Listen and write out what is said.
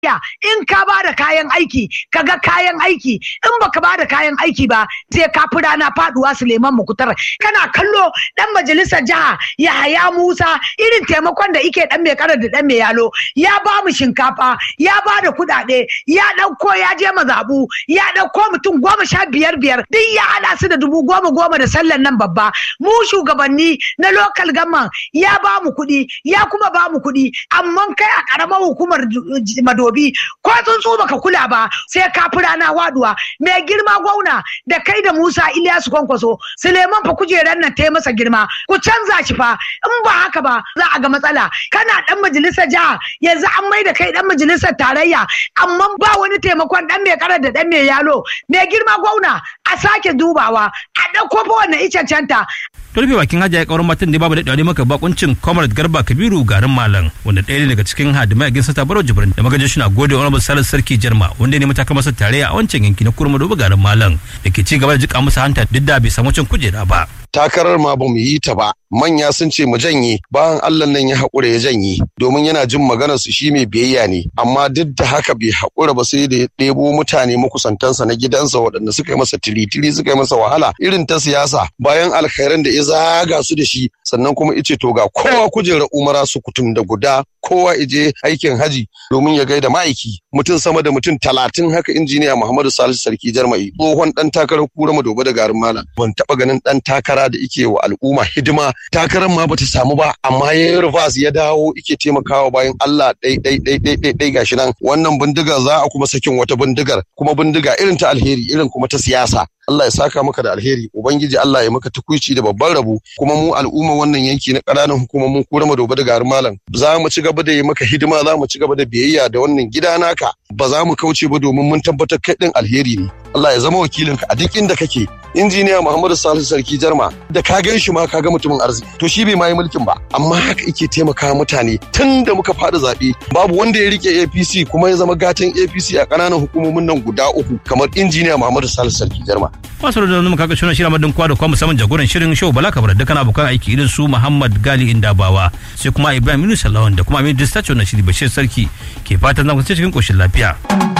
Ya, in ka ba da kayan aiki ka ga kayan aiki in baka ba da kayan aiki ba sai ka fi rana faduwa Suleiman Mukutar kana kallo dan majalisar jiha Yahaya Musa irin taimakon da ike dan mai karar da dan mai yalo ya ba mu shinkafa ya ba da kudade ya dauko ya je mazabu ya dauko mutum goma sha biyar biyar duk ya hada su da dubu goma goma da sallan nan babba mu shugabanni na local government ya ba mu kuɗi ya kuma ba mu kuɗi amma kai a karamar hukumar madobi ko tsuntsu baka kula ba sai ka fi rana waduwa mai girma gwauna da kai da Musa Ilyasu Kwankwaso Suleiman fa kujerar nan ta yi masa girma ku canza shi fa in ba haka ba za a ga matsala kana dan majalisar jiha yanzu an mai da kai dan majalisar tarayya amma ba wani taimakon dan mai karar da dan mai yalo mai girma gwauna a sake dubawa a ɗauko fa wannan icen-canta to rufe bakin hajiya kauran matan ne babu daɗewa ne maka bakuncin comrade garba kabiru garin malam wanda ɗaya ne daga cikin hadimai a ginsa tabaro jibrin da magajin suna gode wani misalin sarki jarma wanda ne matakar masa tare a wancan yanki na kurma dobe garin malam da ke ci gaba da jika masa hanta duk da bai samu cin kujera ba takarar ma ba mu yi ta ba manya sun ce mu janye bayan Allah nan ya haƙura ya janye domin yana jin maganar su shi mai biyayya ne amma duk da haka bai haƙura ba sai da ya ɗebo mutane makusantansa na gidansa waɗanda suka yi masa tiritiri suka yi masa wahala irin ta siyasa bayan alkhairan da ya zaga su da shi sannan kuma ice to ga kowa kujerar umara su kutum da guda kowa ije aikin haji domin ya gaida ma'aiki mutum sama da mutum talatin haka injiniya Muhammadu Salisu Sarki Jarmai tsohon dan takarar kura madoba da garin malam ban taɓa ganin dan takara da ike wa al'umma hidima takarar ma bata samu ba amma ya yi rufas ya dawo ike taimakawa bayan Allah ɗai ɗai ɗai ɗai ɗai ɗai gashi nan wannan bindigar za a kuma sakin wata bindigar kuma bindiga irin ta alheri irin kuma ta siyasa Allah ya saka maka da alheri ubangiji Allah ya maka tukuici da babban rabo kuma mu al'umma wannan yanki na ƙananan hukumomin kura madoba da garin malam za mu ci gaba da yi maka hidima za mu ci gaba da biyayya da wannan gida naka ba za mu kauce ba domin mun tabbatar kai din alheri ne Allah ya zama wakilinka a duk inda kake injiniya Muhammadu Salisu Sarki Jarma da ka gan shi ma ka ga mutumin arziki to shi bai ma yi mulkin ba amma haka yake taimaka mutane tun da muka fada zaɓe babu wanda ya rike APC kuma ya zama gatan APC a ƙananan hukumomin nan guda uku kamar injiniya Muhammadu Salisu Sarki Jarma masu da zama kaga shirin shirin madin kwa da kuma musamman jagoran shirin show bala kabar dukkan abokan aiki irin su Muhammad Gali Indabawa sai kuma Ibrahim Yunus Lawan da kuma Amin Distacho na shiri Bashir Sarki ke fatan zan cikin koshin lafiya.